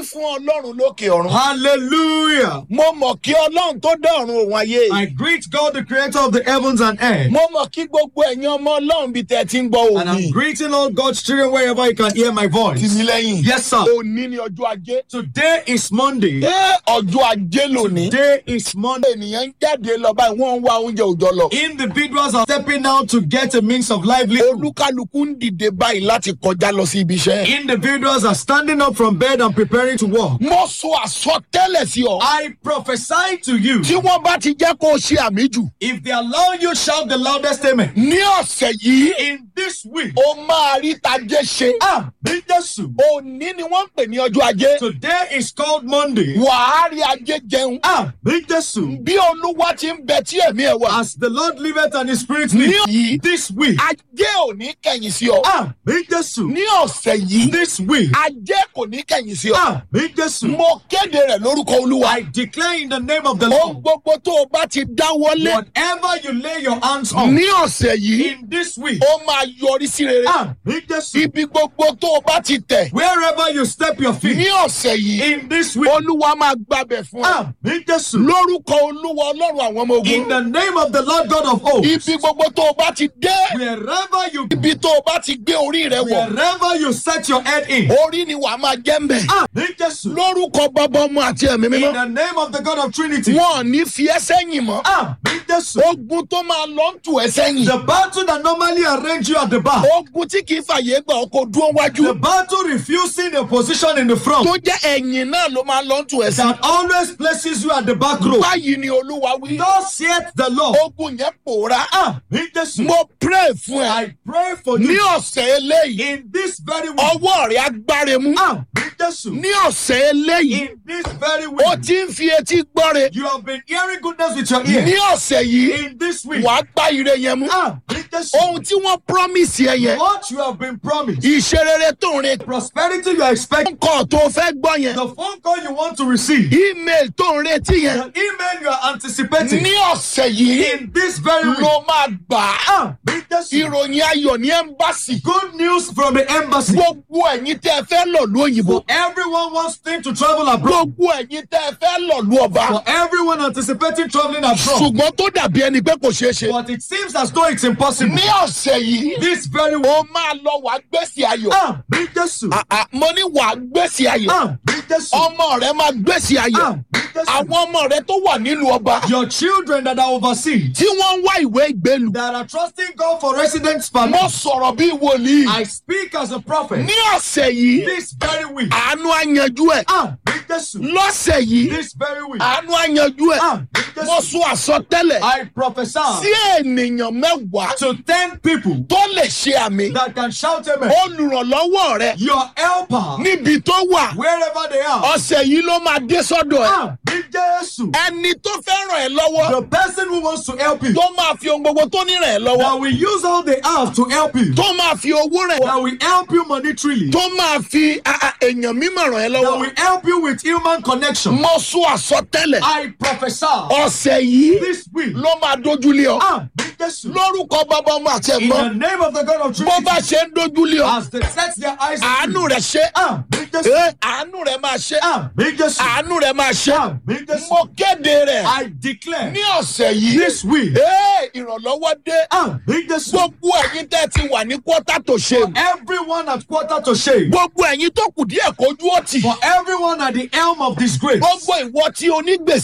fún ọlọ́run lókè ọ̀run. Hallelujah. mo mọ̀ kí ọlọ́run tó dá ọ̀run òun ayé. I greet God, the creator of the heavens and earth. mo mọ̀ kí gbogbo ẹ̀yin ọmọ ọlọ́run bíi tẹ̀ ti ń gbọ́ And I'm òní. greeting all God's children wherever you can hear my tì voice. mí lẹ́yìn. Yes, sir. òní ni ọjọ́ ajé. Today is Monday. ẹ ọjọ́ ajé lónìí. Today is Monday. ènìyàn ń jáde lọ báyìí wọ́n ń wá oúnjẹ òòjọ́ lọ. Individuals are stepping out to get a means of livelihood. olúkálukú ń dìde báyìí láti kọjá lọ sí ibi iṣẹ́. Individuals are standing up from bed and preparing to walk. mo sọ àsọtẹ́lẹ̀ sí ọ. I prophesy to you. tí wọ́n bá ti jẹ́ kó o ṣe àmì jù. If they allow you, shout the loudest amen. ní ọ̀sẹ̀ yìí In this week, o máa rí tajé ṣe. ah, be Jesus. òní ni wọ́n ń pè ní ọjọ́ ajé. Today is called Monday. wàá rí ajé jẹun. Ah, be Jesus. bí olúwa ti ń bẹ tí ẹ̀mí ẹ̀ wà. As the Lord liveth and His Spirit ní lives. yìí This week, ajé ò ní kẹ̀yìn sí ọ. ah, be Jesus. ní ọ̀sẹ̀ yìí This week, ajé kò ní kẹ̀yìn sí ọ. ah, be Jesus. mo kéde rẹ̀ lórúkọ olúwa. I declare in the name of the ohun Lord, gbogbo tó o bá ti dáwọ́lé whatever you lay your hands on ní ọ̀sẹ̀ yìí in this week, ó máa yọrí sí rere. ah, be Jesus. ibi gbogbo tó o bá ti tẹ̀ Wherever you step your ní feet ọ̀sẹ̀ yìí in this week, olúwa máa gbàbẹ̀ fún ọ. ah, be Jesus. lórúkọ olúwa ọlọ́run àwọn ọmọ In ogun. the name of the Lord God of hosts, ibi gbogbo tó o bá ti dé wherever you ibi tó o bá ti gbé orí rẹ wọ̀ wherever you set your head in, orí ni wàá máa jẹ́ ń bẹ̀. ah, be Jesus. lórúkọ bàbá ọmọ àti ẹ̀mí In mímọ́ the name of the God of Trinity, wọn ò ní fi ẹ́ sẹ́yìn mọ́. ah, be Jesus. ogun tó máa lọ ń tù ẹ́ sẹ́yìn. The battle that normally arrange you at the back, ogun tí kì í fàyè gbà ọkọ̀ dúró the wájú. battle refusing a position in the front, tó jẹ́ ẹ̀yìn náà ló máa lọ ń tù ẹ́ sí. that always places you at the back row. báyìí ni olúwa wí. Thus saith the Lord. ogun yẹn pòórá. Ah, be Jesus. mo pray fún ẹ. I pray for ní you ọ̀sẹ̀ eléyìí in this very week. ọwọ́ rẹ̀ agbáre mú. Ah, be Jesus. ní ọ̀sẹ̀ eléyìí In this very ó week, ti ń fi etí gbọ́re. you have been hearing goodness with your ní ear. ọ̀sẹ̀ yìí In this week, wàá gbá ire yẹn mú. ah, be Jesus. ohun tí wọ́n promise ẹ yẹn What you have been promised, ìṣerere tó ń retí. prosperity you are expecting, kọ́ tó fẹ́ gbọ́ yẹn the phone call you want to receive, email tó ń retí yẹn the email you are anticipating. ní ọ̀sẹ̀ yìí In this very week, ló máa gbà á. ah, be Jesus. ìròyìn ayọ̀ ní ẹ́mbàsì. Good news from the embassy. gbogbo ẹ̀yin tẹ́ ẹ fẹ́ lọ lú òyìnbó. Everyone wants thing to travel abroad. gbogbo ẹ̀yin tẹ́ ẹ fẹ́ lọ lú ọba. For everyone anticipating traveling abroad. ṣùgbọ́n tó dàbí ẹni pé kò ṣeé ṣe. But it seems as though it's impossible. ní ọ̀sẹ̀ yìí This very week, ó máa lọ wàá gbèsè ayọ̀. ah, be Jesus. Ah, ah, mo ní wàá gbèsè ayọ̀. Ah, be Jesus. ọmọ rẹ máa gbèsè ayọ̀. Ah, be Jesus. àwọn ọmọ rẹ tó wà nílùú ọba Your children that are overseas, tí wọ́n ń wá ìwé ìgbélu. that are trusting God for residence mo permit. sọ̀rọ̀ bí wòlíì. I speak as a prophet. ní ọ̀sẹ̀ yìí This very week, àánú àyànjú ẹ̀. ah, be Jesus. lọ́sẹ̀ yìí This very week, àánú àyànjú ẹ̀. ah, be mo Jesus. sọ àsọtẹ́lẹ̀ I prophesy sí ènìyàn mẹ́wàá to ten people tó lè ṣe àmì. that can shout amen. olùrànlọ́wọ́ rẹ Your helper, níbi tó wà wherever they are, ọ̀sẹ̀ yìí ló máa dé sọ́dọ̀ ẹ̀. ah, be Jesus. ẹni tó fẹ́ ràn ẹ́ lọ́wọ́ The person who wants to help you, tó máa fi ohun gbogbo tó ní ràn ẹ́ lọ́wọ́ that will use all they have to help you, tó máa fi owó ràn ẹ́ that will help you monetarily, tó máa fi a- a- èèyàn mímọ̀ ràn ẹ́ that lọ́wọ́. will help you with human connection. mo sọ àsọtẹ́lẹ̀ I prophesy ọ̀sẹ̀ yìí this week, ló máa dójúlé ọ ah, be Jesus. lórúkọ bàbá ọmọ àti In ẹ̀gbọ́n the name of the God of bó Trinity, bá ṣe ń dójúlé ọ as they set their eyes on àánú you, rẹ ṣe ah, be Jesus. é àánú rẹ máa ṣe Ah, be Jesus. àánú rẹ máa ṣe Ah, be Jesus. mo kéde rẹ I declare ní ọ̀sẹ̀ yìí this week, é ìrànlọ́wọ́ dé ah, be Jesus. gbogbo ẹ̀yin tẹ́ ti wà ní kọ́tà tó ṣe Everyone at quarter to shame, gbogbo ẹ̀yin tó kù díẹ̀ kójú ọ̀tì for everyone at the helm of this grace. gbogbo ìwọ tí onígbèsè.